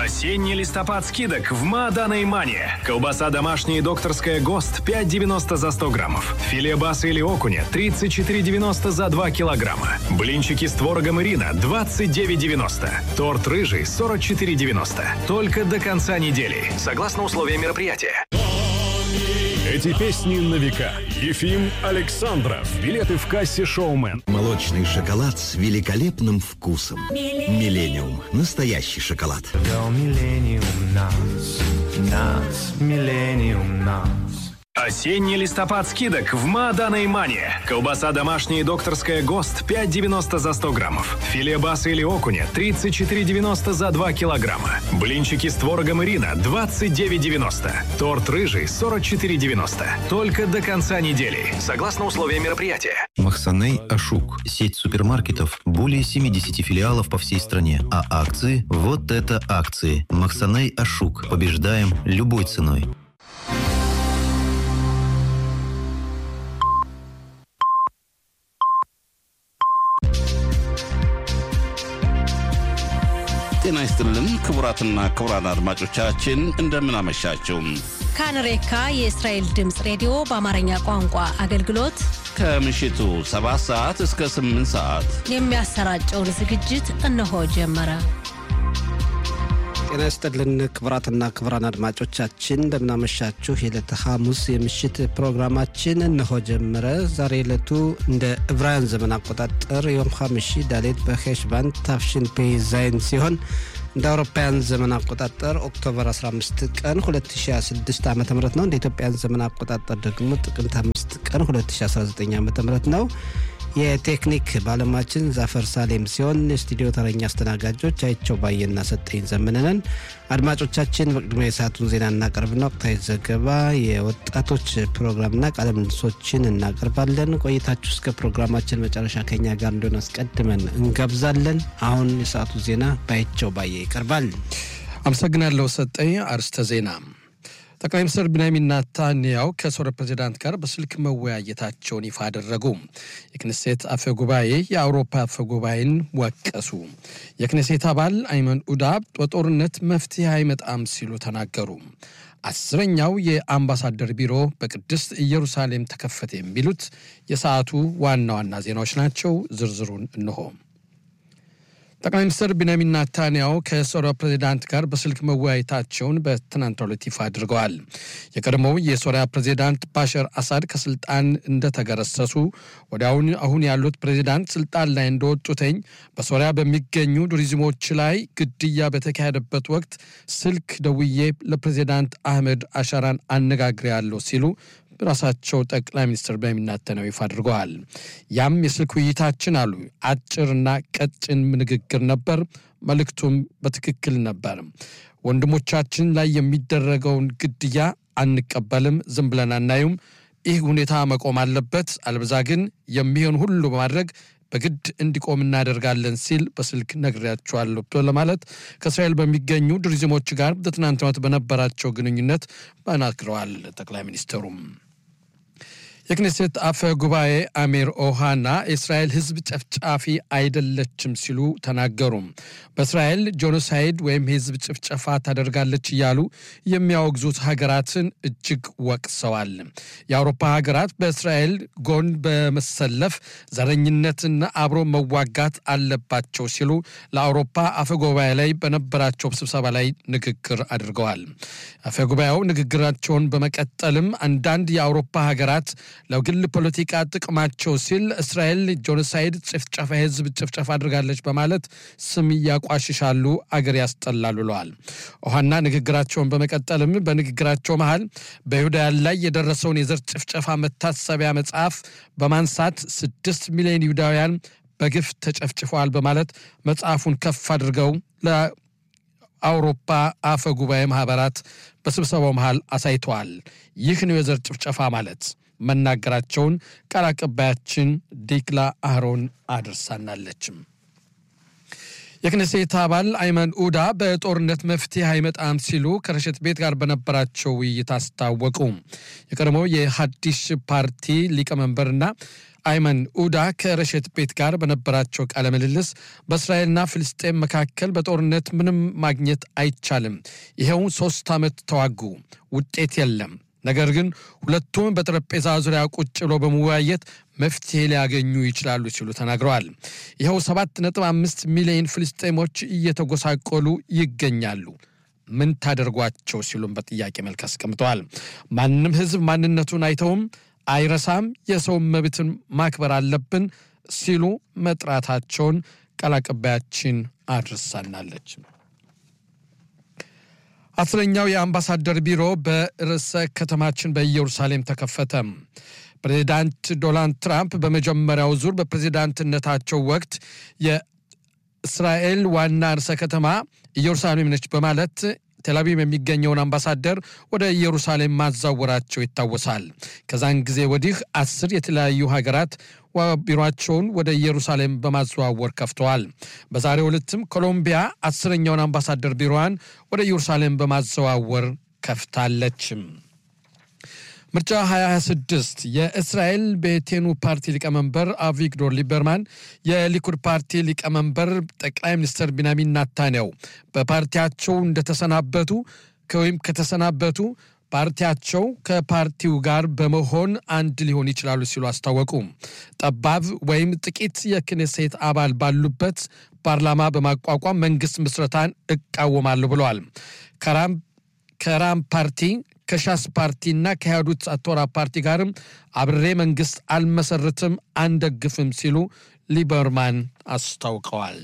Осенний листопад скидок в Маадана и Мане. Колбаса домашняя и докторская ГОСТ 5,90 за 100 граммов. Филе баса или окуня 34,90 за 2 килограмма. Блинчики с творогом Ирина 29,90. Торт рыжий 44,90. Только до конца недели. Согласно условиям мероприятия. Эти песни на века. Ефим Александров. Билеты в кассе «Шоумен». Молочный шоколад с великолепным вкусом. Миллениум. Настоящий шоколад. До миллениум нас, нас, миллениум нас. Осенний листопад скидок в Маадана и Мане. Колбаса домашняя и докторская ГОСТ 5,90 за 100 граммов. Филе баса или окуня 34,90 за 2 килограмма. Блинчики с творогом Ирина 29,90. Торт рыжий 44,90. Только до конца недели. Согласно условиям мероприятия. Махсаней Ашук. Сеть супермаркетов. Более 70 филиалов по всей стране. А акции? Вот это акции. Махсаней Ашук. Побеждаем любой ценой. ጤና ይስጥልን ክቡራትና ክቡራን አድማጮቻችን እንደምን አመሻችሁ። ካንሬካ የእስራኤል ድምፅ ሬዲዮ በአማርኛ ቋንቋ አገልግሎት ከምሽቱ 7 ሰዓት እስከ 8 ሰዓት የሚያሰራጨውን ዝግጅት እነሆ ጀመረ። ጤና ይስጥልን ክቡራትና ክቡራን አድማጮቻችን እንደምናመሻችሁ። የዕለተ ሐሙስ የምሽት ፕሮግራማችን እነሆ ጀመረ። ዛሬ ዕለቱ እንደ ዕብራውያን ዘመን አቆጣጠር ዮም ሐምሺ ዳሌት በሄሽባን ታፍሽን ፔ ዛይን ሲሆን እንደ አውሮፓውያን ዘመን አቆጣጠር ኦክቶበር 15 ቀን 2026 ዓ ም ነው። እንደ ኢትዮጵያን ዘመን አቆጣጠር ደግሞ ጥቅምት 5 ቀን 2019 ዓ ም ነው። የቴክኒክ ባለሙያችን ዛፈር ሳሌም ሲሆን የስቱዲዮ ተረኛ አስተናጋጆች አይቸው ባየና ሰጠኝ ዘመነንን። አድማጮቻችን በቅድሚያ የሰዓቱን ዜና እናቀርብና ወቅታዊ ዘገባ፣ የወጣቶች ፕሮግራምና ቃለ ምልልሶችን እናቀርባለን። ቆይታችሁ እስከ ፕሮግራማችን መጨረሻ ከኛ ጋር እንደሆነ አስቀድመን እንጋብዛለን። አሁን የሰዓቱ ዜና ባይቸው ባየ ይቀርባል። አመሰግናለሁ ሰጠኝ። አርስተ ዜና ጠቅላይ ሚኒስትር ቢንያሚን ናታንያው ከሶሪያ ፕሬዚዳንት ጋር በስልክ መወያየታቸውን ይፋ አደረጉ። የክኔሴት አፈ ጉባኤ የአውሮፓ አፈ ጉባኤን ወቀሱ። የክኔሴት አባል አይመን ኡዳ በጦርነት መፍትሄ አይመጣም ሲሉ ተናገሩ። አስረኛው የአምባሳደር ቢሮ በቅድስት ኢየሩሳሌም ተከፈተ። የሚሉት የሰዓቱ ዋና ዋና ዜናዎች ናቸው። ዝርዝሩን እንሆ። ጠቅላይ ሚኒስትር ቢንያሚን ናታንያሁ ከሶሪያ ፕሬዚዳንት ጋር በስልክ መወያየታቸውን በትናንትናው ዕለት ይፋ አድርገዋል። የቀድሞው የሶሪያ ፕሬዚዳንት ባሻር አሳድ ከስልጣን እንደተገረሰሱ ወዲያውኑ አሁን ያሉት ፕሬዚዳንት ስልጣን ላይ እንደወጡተኝ በሶሪያ በሚገኙ ቱሪዝሞች ላይ ግድያ በተካሄደበት ወቅት ስልክ ደውዬ ለፕሬዚዳንት አህመድ አሻራን አነጋግሬያለሁ ሲሉ ራሳቸው ጠቅላይ ሚኒስትር ቢንያሚን ናታንያሁ ይፋ አድርገዋል። ያም የስልክ ውይይታችን አሉ አጭርና ቀጭን ንግግር ነበር። መልእክቱም በትክክል ነበር። ወንድሞቻችን ላይ የሚደረገውን ግድያ አንቀበልም፣ ዝም ብለን አናዩም። ይህ ሁኔታ መቆም አለበት፣ አልበዛ ግን የሚሆን ሁሉ በማድረግ በግድ እንዲቆም እናደርጋለን ሲል በስልክ ነግሬያቸዋለሁ ለማለት ከእስራኤል በሚገኙ ቱሪዝሞች ጋር በትናንትናው ዕለት በነበራቸው ግንኙነት ተናግረዋል። ጠቅላይ ሚኒስትሩም የክኔሴት አፈ ጉባኤ አሚር ኦሃና የእስራኤል ሕዝብ ጨፍጫፊ አይደለችም ሲሉ ተናገሩ። በእስራኤል ጄኖሳይድ ወይም የሕዝብ ጭፍጨፋ ታደርጋለች እያሉ የሚያወግዙት ሀገራትን እጅግ ወቅሰዋል። የአውሮፓ ሀገራት በእስራኤል ጎን በመሰለፍ ዘረኝነትና አብሮ መዋጋት አለባቸው ሲሉ ለአውሮፓ አፈ ጉባኤ ላይ በነበራቸው ስብሰባ ላይ ንግግር አድርገዋል። አፈ ጉባኤው ንግግራቸውን በመቀጠልም አንዳንድ የአውሮፓ ሀገራት ለግል ፖለቲካ ጥቅማቸው ሲል እስራኤል ጄኖሳይድ ጭፍጨፋ የህዝብ ጭፍጨፋ አድርጋለች በማለት ስም እያቋሽሻሉ፣ አገር ያስጠላሉ ብለዋል። ውሃና ንግግራቸውን በመቀጠልም በንግግራቸው መሃል በይሁዳውያን ላይ የደረሰውን የዘር ጭፍጨፋ መታሰቢያ መጽሐፍ በማንሳት ስድስት ሚሊዮን ይሁዳውያን በግፍ ተጨፍጭፈዋል በማለት መጽሐፉን ከፍ አድርገው ለአውሮፓ አፈ ጉባኤ ማህበራት በስብሰባው መሃል አሳይተዋል። ይህ ነው የዘር ጭፍጨፋ ማለት መናገራቸውን ቃል አቀባያችን ዲክላ አህሮን አድርሳናለችም። የክነሴት አባል አይመን ኡዳ በጦርነት መፍትሄ አይመጣም ሲሉ ከረሸት ቤት ጋር በነበራቸው ውይይት አስታወቁ። የቀድሞው የሀዲሽ ፓርቲ ሊቀመንበርና አይመን ኡዳ ከረሸት ቤት ጋር በነበራቸው ቃለ ምልልስ በእስራኤልና ፍልስጤም መካከል በጦርነት ምንም ማግኘት አይቻልም፣ ይኸው ሶስት ዓመት ተዋጉ፣ ውጤት የለም። ነገር ግን ሁለቱም በጠረጴዛ ዙሪያ ቁጭ ብሎ በመወያየት መፍትሄ ሊያገኙ ይችላሉ ሲሉ ተናግረዋል። ይኸው 7.5 ሚሊዮን ፍልስጤሞች እየተጎሳቆሉ ይገኛሉ። ምን ታደርጓቸው ሲሉም በጥያቄ መልክ አስቀምጠዋል። ማንም ሕዝብ ማንነቱን አይተውም አይረሳም፣ የሰው መብትን ማክበር አለብን ሲሉ መጥራታቸውን ቃል አቀባያችን አድርሳናለች። አስረኛው የአምባሳደር ቢሮ በርዕሰ ከተማችን በኢየሩሳሌም ተከፈተ። ፕሬዚዳንት ዶናልድ ትራምፕ በመጀመሪያው ዙር በፕሬዚዳንትነታቸው ወቅት የእስራኤል ዋና ርዕሰ ከተማ ኢየሩሳሌም ነች በማለት ቴልአቪቭ የሚገኘውን አምባሳደር ወደ ኢየሩሳሌም ማዛወራቸው ይታወሳል። ከዛን ጊዜ ወዲህ አስር የተለያዩ ሀገራት ቢሮቸውን ወደ ኢየሩሳሌም በማዘዋወር ከፍተዋል። በዛሬው ዕለትም ኮሎምቢያ አስረኛውን አምባሳደር ቢሮዋን ወደ ኢየሩሳሌም በማዘዋወር ከፍታለች። ምርጫ 2026 የእስራኤል ቤቴኑ ፓርቲ ሊቀመንበር አቪግዶር ሊበርማን የሊኩድ ፓርቲ ሊቀመንበር ጠቅላይ ሚኒስትር ቢንያሚን ናታንያው በፓርቲያቸው እንደተሰናበቱ ወይም ከተሰናበቱ ፓርቲያቸው ከፓርቲው ጋር በመሆን አንድ ሊሆን ይችላሉ ሲሉ አስታወቁ። ጠባብ ወይም ጥቂት የክኔሴት አባል ባሉበት ፓርላማ በማቋቋም መንግስት ምስረታን እቃወማለሁ ብለዋል። ከራም ፓርቲ ከሻስ ፓርቲና ከያዱት አቶራ ፓርቲ ጋርም አብሬ መንግስት አልመሰርትም፣ አንደግፍም ሲሉ ሊበርማን አስታውቀዋል።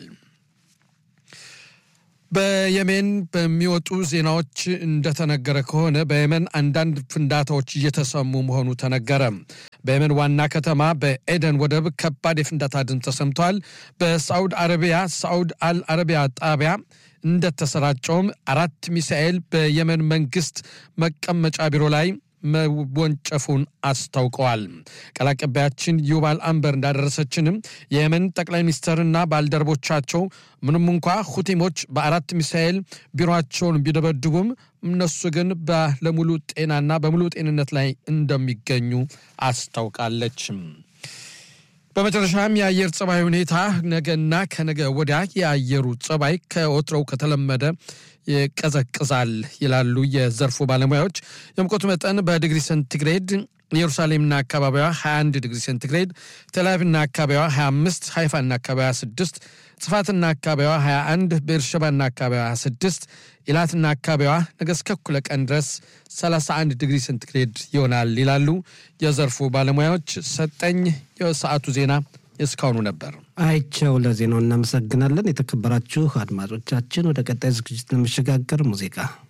በየሜን በሚወጡ ዜናዎች እንደተነገረ ከሆነ በየመን አንዳንድ ፍንዳታዎች እየተሰሙ መሆኑ ተነገረ። በየመን ዋና ከተማ በኤደን ወደብ ከባድ የፍንዳታ ድምፅ ተሰምቷል። በሳዑድ አረቢያ ሳዑድ አል አረቢያ ጣቢያ እንደተሰራጨውም አራት ሚሳኤል በየመን መንግስት መቀመጫ ቢሮ ላይ መወንጨፉን አስታውቀዋል። ቃል አቀባያችን ዩባል አንበር እንዳደረሰችንም የየመን ጠቅላይ ሚኒስትርና ባልደረቦቻቸው ምንም እንኳ ሁቲሞች በአራት ሚሳኤል ቢሮቸውን ቢደበድቡም እነሱ ግን ባለሙሉ ጤናና በሙሉ ጤንነት ላይ እንደሚገኙ አስታውቃለች። በመጨረሻም የአየር ጸባይ ሁኔታ ነገና ከነገ ወዲያ የአየሩ ጸባይ ከወትሮው ከተለመደ ይቀዘቅዛል ይላሉ የዘርፉ ባለሙያዎች። የሙቀቱ መጠን በዲግሪ ሴንቲግሬድ ኢየሩሳሌምና አካባቢዋ 21 ዲግሪ ሴንቲግሬድ፣ ቴልአቪቭና አካባቢዋ 25፣ ሃይፋና አካባቢዋ 26፣ ጽፋትና አካባቢዋ 21፣ ቤርሸባና አካባቢዋ 26፣ ኢላትና አካባቢዋ ነገ እስከ እኩለ ቀን ድረስ 31 ዲግሪ ሴንቲግሬድ ይሆናል ይላሉ የዘርፉ ባለሙያዎች። ሰጠኝ የሰዓቱ ዜና እስካሁኑ ነበር። አይቸው ለዜናው እናመሰግናለን። የተከበራችሁ አድማጮቻችን ወደ ቀጣይ ዝግጅት ለመሸጋገር ሙዚቃ